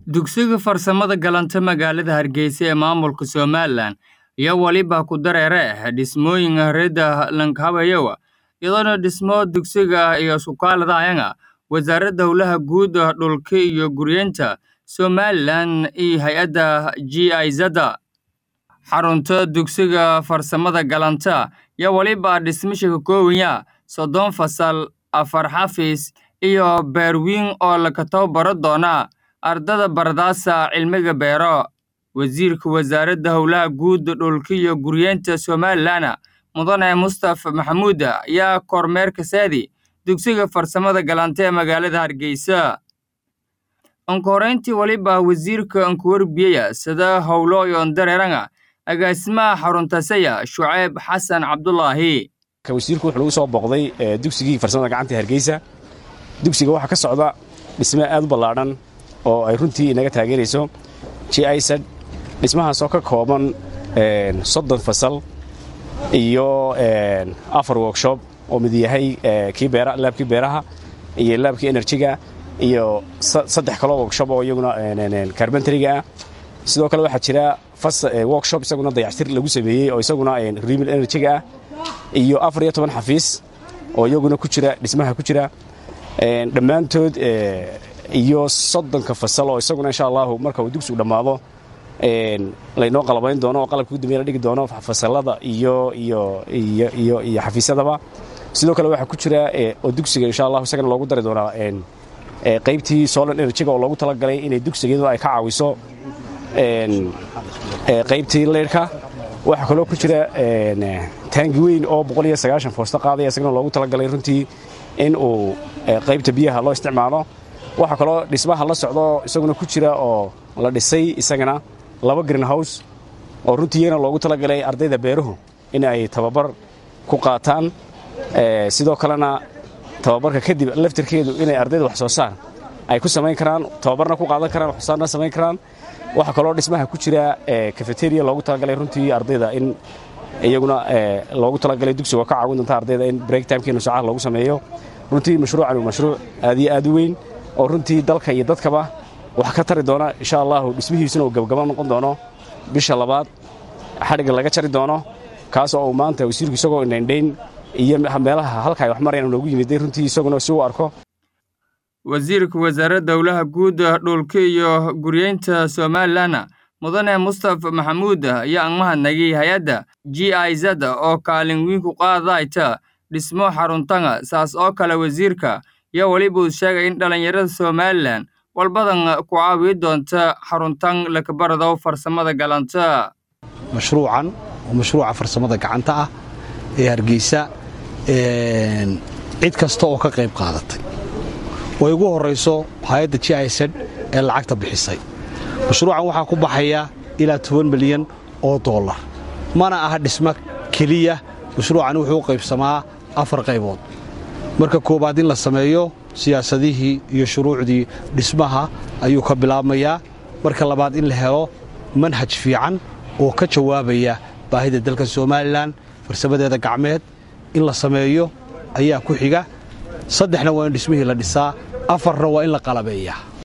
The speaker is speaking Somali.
Dugsiga Farsamada Galanta magaalada Hargeysa ee maamulka Somalilan ayaa waliba ku dareere dhismooyin reeda Lankabayowa iyadoona dhismo dugsiga iyo sukaalada wasaaradda howlaha guud dhulka iyo guryeynta Somalilan iyo hay-adda GIZ xarunta dugsiga farsamada galanta iyo waliba dhismisha ka koobaya soddon fasal afar xafiis iyo beerwiin oo laga tababaro doona ardada baradaasa cilmiga beero wasiirka wasaaradda howlaha guud dhulka iyo guryeynta Somalilan mudane Mustafa Maxamuud ayaa kormeerka saadi dugsiga farsamada galanta ee magaalada Hargeysa onkoreyntii waliba wasiirka ankuwarbiya sida howlo iyo dareeranga agaasimaha xarunta saya Shucayb Xasan Cabdullaahi wasiirku wuxuu nagu soo booqday dugsigii farsamada gacanta ee Hargeysa dugsiga waxaa ka socda dhisme aad u ballaadhan oo ay runtii inaga taageerayso GIZ dhismahaas oo ka kooban soddon fasal iyo afar workshop oo mid yahay kii beera laabkii beeraha iyo laabkii enerjiga iyo saddex kaloo workshop oo iyaguna carbenteriga ah sidoo kale waxaa jira workshop isaguna dayactir lagu sameeyey oo isaguna renewable enerjiga ah iyo afar iyo toban xafiis oo iyaguna ku jira dhismaha ku jira dhammaantood iyo soddonka fasal oo isaguna insha allahu marka uu dugsigu dhammaado laynoo qalabayn doono oo qalabka ugu dambeya la dhigi doono fasalada iyo iyo iyo iyo iyo xafiisyadaba sidoo kale waxaa ku jira oo dugsiga insha allahu isagana loogu dari doonaa qaybtii solar enerjiga oo loogu talagalay inay dugsiga iyadoo ay ka caawiso qaybtii leyrhka waxaa kaloo ku jira taangi weyn oo boqol iyo sagaashan foosto qaadaya isagana loogu talagalay runtii in uu qaybta biyaha loo isticmaalo waxaa kaloo dhismaha la socdo isaguna ku jira oo la dhisay isagana laba greenhouse oo runtii iyagana loogu talagalay ardayda beeruhu in ay tababar ku qaataan sidoo kalena tababarka kadib laftirkeedu inay ardayda wax soo saar ay ku samayn karaan tababarna ku qaadan karaan wax soo saarna samayn karaan waxaa kaloo dhismaha ku jira cafeteria loogu talagalay runtii ardayda in iyaguna loogu talagalay dugsiga ka caawin doonta ardayda in break timekii nusaacaha loogu sameeyo runtii mashruucan waa mashruuc aad iyo aad u weyn oo runtii dalka iyo dadkaba wax ka tari doona insha allahu dhismihiisuna uu gabagaba noqon doono bisha labaad xadhigga laga jari doono kaas oo uu maanta wasiirku isagoo indhaindhayn iyo meelaha halka ay wax marayaan loogu yimiday runtii isaguna si uu arko wasiirka wasaaradda howlaha guud dhulka iyo guryeynta Somalilan mudane Mustafa Maxamuud ayaa aan mahadnagay hay-adda GIZ oo kaalin weyn ku qaadayta dhismo xaruntan saas oo kale wasiirka iyo waliba uu sheegay in dhalinyarada Somalilan walbadan ku caawi doonta xaruntan lakabarado farsamada galanta mashruucan oo mashruuca farsamada gacanta ah ee Hargeysa cid kasta oo ka qayb qaadatay way ugu horayso hay-adda GIZ ee lacagta bixisay mashruucan waxaa ku baxaya ilaa toban milyan oo dollar mana aha dhismo keliya mashruucan wuxuu u qaybsamaa afar qaybood marka koowaad in la sameeyo siyaasadihii iyo shuruucdii dhismaha ayuu ka bilaabmayaa marka labaad in la helo manhaj fiican oo ka jawaabaya baahida dalka somalilan farsamadeeda gacmeed in la sameeyo ayaa ku xiga saddexna waa in dhismihii la dhisaa afarna waa in la qalabeeyaa